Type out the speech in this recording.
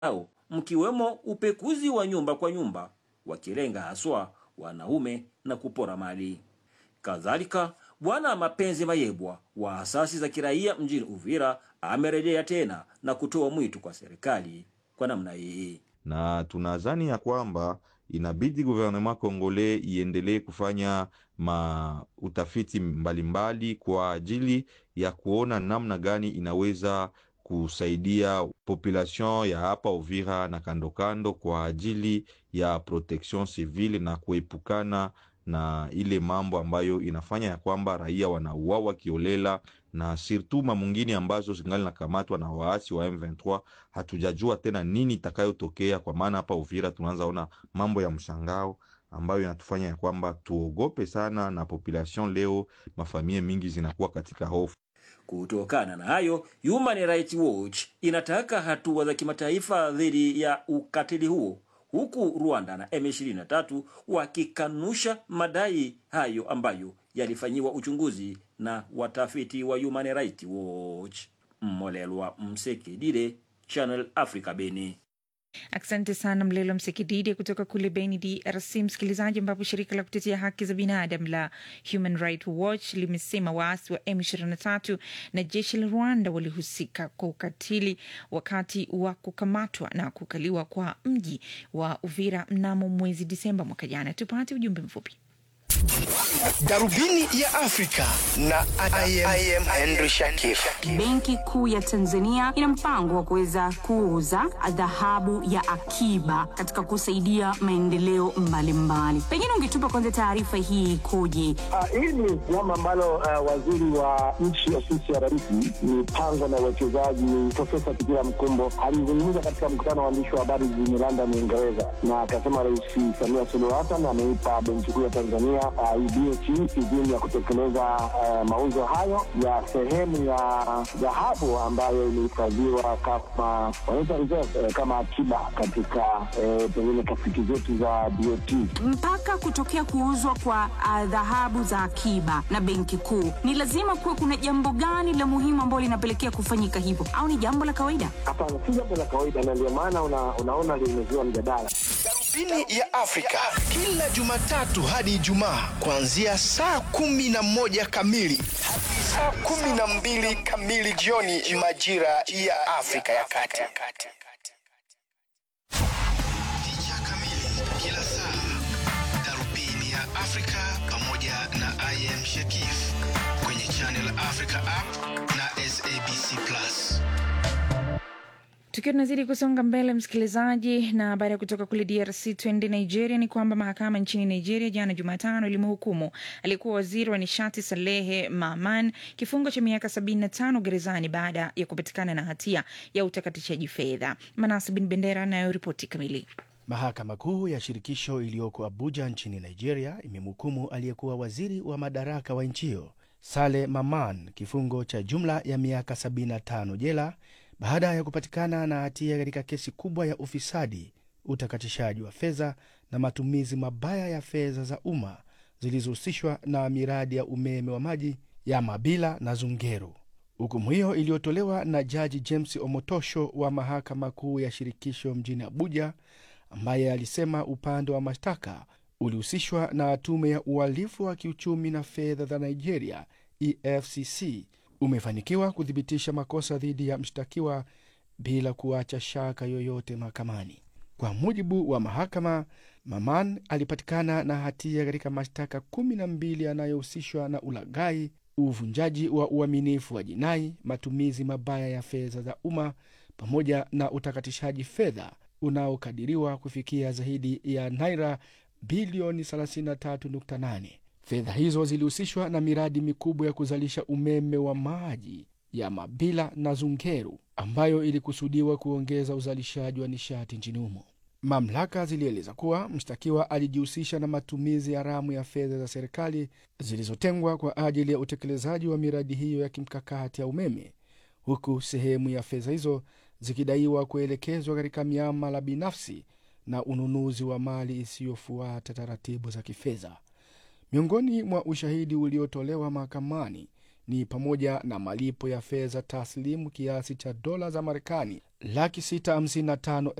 au mkiwemo upekuzi wa nyumba kwa nyumba, wakilenga haswa wanaume na kupora mali. Kadhalika, Bwana Mapenzi Mayebwa wa asasi za kiraia mjini Uvira amerejea tena na kutoa mwito kwa serikali kwa namna hii. na tunadhani ya kwamba inabidi gouvernement congolais iendelee kufanya ma utafiti mbalimbali kwa ajili ya kuona namna gani inaweza kusaidia population ya hapa Uvira na kando kando kwa ajili ya protection civile na kuepukana na ile mambo ambayo inafanya ya kwamba raia wanauawa kiolela na sirtuma mwingine ambazo zingali nakamatwa na waasi wa M23. Hatujajua tena nini itakayotokea, kwa maana hapa Uvira tunaanza ona mambo ya mshangao ambayo inatufanya ya kwamba tuogope sana, na population leo, mafamilia mingi zinakuwa katika hofu. Kutokana na hayo, Human Rights Watch inataka hatua za kimataifa dhidi ya ukatili huo, huku Rwanda na M23 wakikanusha madai hayo ambayo yalifanyiwa uchunguzi na watafiti wa Human Rights Watch. Mmolelwa Msekidide, Channel Africa, Beni. Asante sana Mlelo Msekididi kutoka kule Beni, DRC. Msikilizaji, ambapo shirika la kutetea haki za binadamu la Human Rights Watch limesema waasi wa M23 na jeshi la Rwanda walihusika kwa ukatili wakati wa kukamatwa na kukaliwa kwa mji wa Uvira mnamo mwezi Disemba mwaka jana. Tupate ujumbe mfupi. Darubini ya Afrika na I am, I am Henry Shakif. Benki Kuu ya Tanzania ina mpango wa kuweza kuuza dhahabu ya akiba katika kusaidia maendeleo mbalimbali. Pengine ungetupa kwanza taarifa hii ikoje? Ah, hili ni jambo ambalo uh, waziri wa nchi ofisi ya rais mipango na uwekezaji Profesa Kitila Mkumbo alizungumza katika mkutano wa waandishi wa habari jijini London, Uingereza, na akasema Rais Samia Suluhu Hassan ameipa Benki Kuu ya Tanzania uh, BOT idhini ya kutekeleza uh, mauzo hayo ya sehemu ya dhahabu ambayo imehifadhiwa kama wanaita reserve, eh, kama akiba katika eh, pengine tafiti zetu za BOT. Mpaka kutokea kuuzwa kwa ah, dhahabu za akiba na Benki Kuu, ni lazima kuwa kuna jambo gani la muhimu ambalo linapelekea kufanyika hivyo, au ni jambo la kawaida? Hapana, si jambo la kawaida, na ndio maana una, unaona limezua mjadala. Darubini ya Afrika kila Jumatatu hadi Ijumaa kuanzia saa kumi na moja kamili hadi saa kumi na mbili kamili jioni majira ya Afrika ya Kati. Picha kamili kila saa, Darubini ya Afrika pamoja na I am Shakif kwenye Channel Africa app na SABC Plus. Tukiwa tunazidi kusonga mbele, msikilizaji, na baada ya kutoka kule DRC tuende Nigeria, ni kwamba mahakama nchini Nigeria jana Jumatano ilimhukumu aliyekuwa waziri wa nishati Salehe Maman kifungo cha miaka 75 gerezani baada ya kupatikana na hatia ya utakatishaji fedha. Manasi Bin Bendera anayo ripoti kamili. Mahakama Kuu ya shirikisho iliyoko Abuja nchini Nigeria imemhukumu aliyekuwa waziri wa madaraka wa nchi hiyo Sale Maman kifungo cha jumla ya miaka 75 jela baada ya kupatikana na hatia katika kesi kubwa ya ufisadi, utakatishaji wa fedha na matumizi mabaya ya fedha za umma zilizohusishwa na miradi ya umeme wa maji ya Mabila na Zungeru. Hukumu hiyo iliyotolewa na Jaji James Omotosho wa Mahakama Kuu ya Shirikisho mjini Abuja, ambaye alisema upande wa mashtaka ulihusishwa na tume ya uhalifu wa kiuchumi na fedha za Nigeria EFCC umefanikiwa kuthibitisha makosa dhidi ya mshtakiwa bila kuacha shaka yoyote mahakamani. Kwa mujibu wa mahakama, Maman alipatikana na hatia katika mashtaka kumi na mbili yanayohusishwa na ulaghai, uvunjaji wa uaminifu wa jinai, matumizi mabaya ya fedha za umma pamoja na utakatishaji fedha unaokadiriwa kufikia zaidi ya naira bilioni 33.8. Fedha hizo zilihusishwa na miradi mikubwa ya kuzalisha umeme wa maji ya Mabila na Zungeru ambayo ilikusudiwa kuongeza uzalishaji wa nishati nchini humo. Mamlaka zilieleza kuwa mshtakiwa alijihusisha na matumizi haramu ya fedha za serikali zilizotengwa kwa ajili ya utekelezaji wa miradi hiyo ya kimkakati ya umeme, huku sehemu ya fedha hizo zikidaiwa kuelekezwa katika miamala binafsi na ununuzi wa mali isiyofuata taratibu za kifedha. Miongoni mwa ushahidi uliotolewa mahakamani ni pamoja na malipo ya fedha taslimu kiasi cha dola za Marekani laki sita hamsini na tano